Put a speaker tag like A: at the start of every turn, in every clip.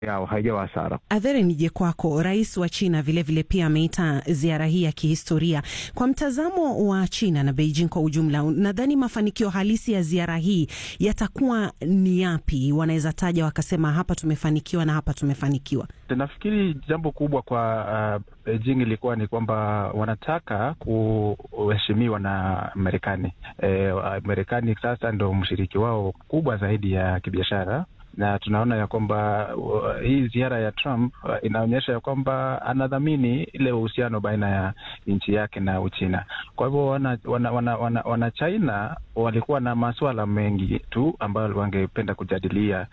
A: yao haijawa hasara.
B: Adhere, nije kwako. Rais wa China vilevile vile pia ameita ziara hii ya kihistoria. Kwa mtazamo wa China na Beijing kwa ujumla, nadhani mafanikio halisi ya ziara hii yatakuwa ni yapi? Wanaweza taja wakasema hapa tumefanikiwa na hapa tumefanikiwa.
C: Nafikiri jambo kubwa kwa uh, Beijing ilikuwa ni kwamba wanataka kuheshimiwa na Marekani. E, Marekani sasa ndo mshiriki wao kubwa zaidi ya kibiashara na tunaona ya kwamba uh, hii ziara ya Trump uh, inaonyesha ya kwamba anadhamini ile uhusiano baina ya nchi yake na Uchina. Kwa hivyo wana, wana, wana, wana, wana China walikuwa na masuala mengi tu ambayo wangependa kujadilia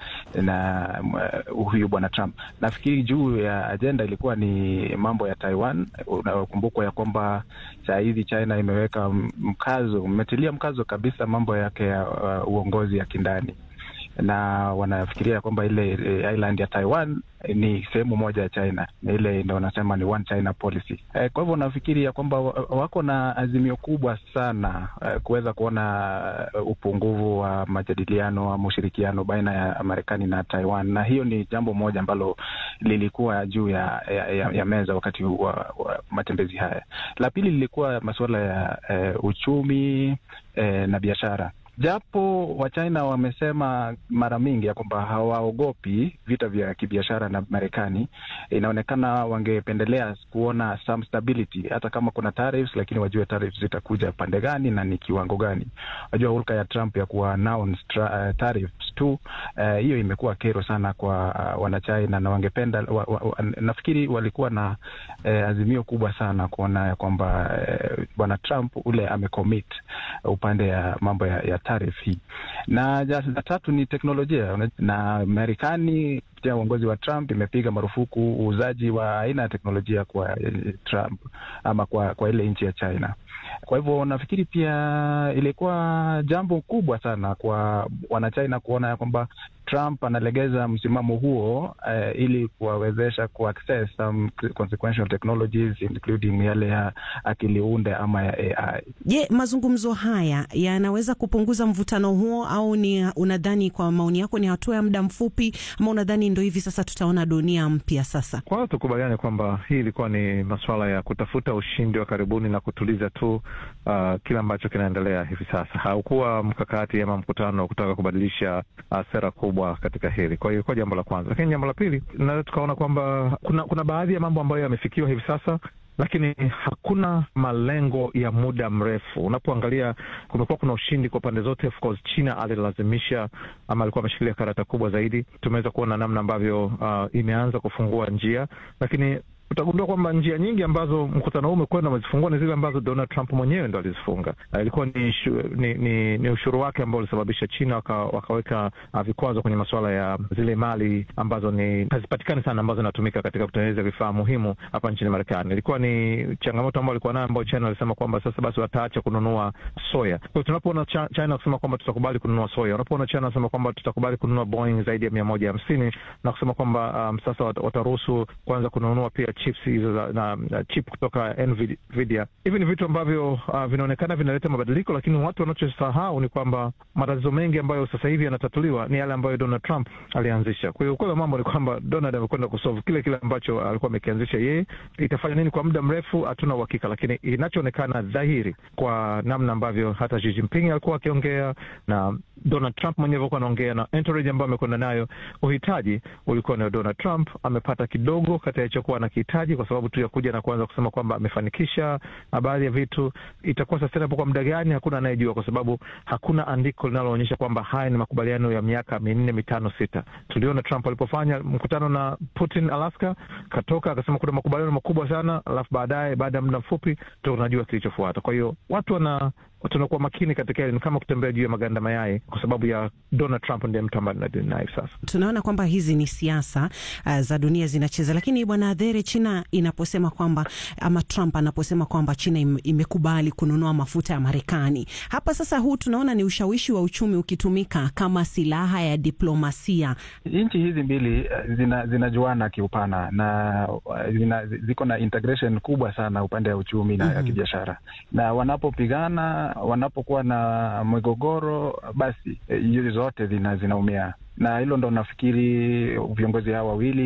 C: na uh, huyu bwana Trump. Nafikiri juu ya ajenda ilikuwa ni mambo ya Taiwan. Unakumbukwa ya kwamba saa hizi China imeweka mkazo, imetilia mkazo kabisa mambo yake ya uh, uongozi ya kindani na wanafikiria kwamba ile island ya Taiwan ni sehemu moja ya China na ile ndo wanasema ni one China policy. E, kwa hivyo nafikiri ya kwamba wako na azimio kubwa sana e, kuweza kuona upungufu wa majadiliano ama ushirikiano baina ya Marekani na Taiwan, na hiyo ni jambo moja ambalo lilikuwa juu ya, ya, ya meza wakati wa, wa matembezi haya. La pili lilikuwa masuala ya e, uchumi e, na biashara japo Wachina wamesema mara mingi ya kwamba hawaogopi vita vya kibiashara na Marekani, inaonekana wangependelea kuona some stability, hata kama kuna tariffs, lakini wajue tariffs zitakuja pande gani na ni kiwango gani. Wajua hulka ya Trump ya kuwa announce uh, tariffs tu hiyo uh, imekuwa kero sana kwa uh, Wanachina na wangependa wa, wa, wa, nafikiri walikuwa na uh, azimio kubwa sana kuona ya kwamba uh, bwana Trump ule amecommit upande ya mambo ya, ya tarif hii na la tatu ni teknolojia na Marekani kupitia uongozi wa Trump imepiga marufuku uuzaji wa aina ya teknolojia kwa Trump ama kwa, kwa ile nchi ya China. Kwa hivyo nafikiri pia ilikuwa jambo kubwa sana kwa wanachina kuona ya kwamba Trump analegeza msimamo huo uh, ili kuwawezesha kuaccess some consequential technologies including yale ya akili unde ama ya AI.
B: Je, mazungumzo haya yanaweza kupunguza mvutano huo au ni unadhani, kwa maoni yako, ni hatua ya muda mfupi ama unadhani ndo hivi sasa tutaona dunia mpya sasa?
A: Kwanza tukubaliane kwamba hii ilikuwa ni masuala ya kutafuta ushindi wa karibuni na kutuliza tu uh, kile ambacho kinaendelea hivi sasa. Haukuwa mkakati ama mkutano wa kutaka kubadilisha uh, sera kubwa katika hili. Kwa hiyo kwa jambo la kwanza, lakini jambo la pili, naweza tukaona kwamba kuna kuna baadhi ya mambo ambayo yamefikiwa hivi sasa lakini hakuna malengo ya muda mrefu. Unapoangalia, kumekuwa kuna ushindi kwa pande zote. Of course, China alilazimisha ama alikuwa ameshikilia karata kubwa zaidi. Tumeweza kuona namna ambavyo uh, imeanza kufungua njia, lakini utagundua kwamba njia nyingi ambazo mkutano huu umekwenda umezifungua ni zile ambazo Donald Trump mwenyewe ndo alizifunga. Uh, ilikuwa ni, ni, ni, ni ushuru wake ambao ulisababisha China waka, wakaweka uh, vikwazo kwenye masuala ya zile mali ambazo ni hazipatikani sana ambazo zinatumika katika kutengeneza vifaa muhimu hapa nchini Marekani. Ilikuwa ni changamoto ambayo alikuwa nayo ambayo China alisema kwamba sasa basi wataacha kununua soya. Kwa hiyo tunapoona China kusema kwamba tutakubali kununua soya, unapoona China anasema kwamba tutakubali kununua Boeing zaidi ya mia moja hamsini na kusema kwamba um, sasa wataruhusu kuanza kununua pia chips hizo na, na chip kutoka Nvidia. Hivi ni vitu ambavyo uh, vinaonekana vinaleta mabadiliko, lakini watu wanachosahau ni kwamba matatizo mengi ambayo sasa hivi yanatatuliwa ni yale ambayo Donald Trump alianzisha. Kwa hiyo ukweli wa mambo ni kwamba Donald amekwenda kusolve kile kile ambacho alikuwa amekianzisha yeye. Itafanya nini kwa muda mrefu hatuna uhakika, lakini inachoonekana dhahiri kwa namna ambavyo hata Xi Jinping alikuwa akiongea na Donald Trump mwenyewe alikuwa anaongea na entourage ambayo amekwenda nayo, uhitaji ulikuwa ni Donald Trump amepata kidogo kati ya alichokuwa anakihitaji kwa sababu tu ya kuja na kuanza kusema kwamba amefanikisha baadhi ya vitu. Itakuwa sustainable kwa muda gani? Hakuna anayejua, kwa sababu hakuna andiko linaloonyesha kwamba haya ni makubaliano ya miaka minne mitano sita. Tuliona Trump alipofanya mkutano na Putin Alaska, katoka akasema kuna makubaliano makubwa sana, alafu baadaye, baada ya muda mfupi, tunajua kilichofuata. Kwa hiyo watu wana tunakuwa makini katika hili, ni kama kutembea juu ya maganda mayai, kwa sababu ya Donald Trump ndiye mtu ambaye tunadili naye hivi sasa.
B: Tunaona kwamba hizi ni siasa uh, za dunia zinacheza, lakini bwana Adhere, China inaposema kwamba ama Trump anaposema kwamba China im, imekubali kununua mafuta ya Marekani, hapa sasa, huu tunaona ni ushawishi wa uchumi ukitumika kama silaha ya diplomasia.
C: Nchi hizi mbili zina, zinajuana kiupana na zina, ziko na integration kubwa sana upande wa uchumi na mm -hmm. kibiashara na wanapopigana wanapokuwa na migogoro basi hizi zote zina, zinaumia na hilo ndo nafikiri viongozi hao wawili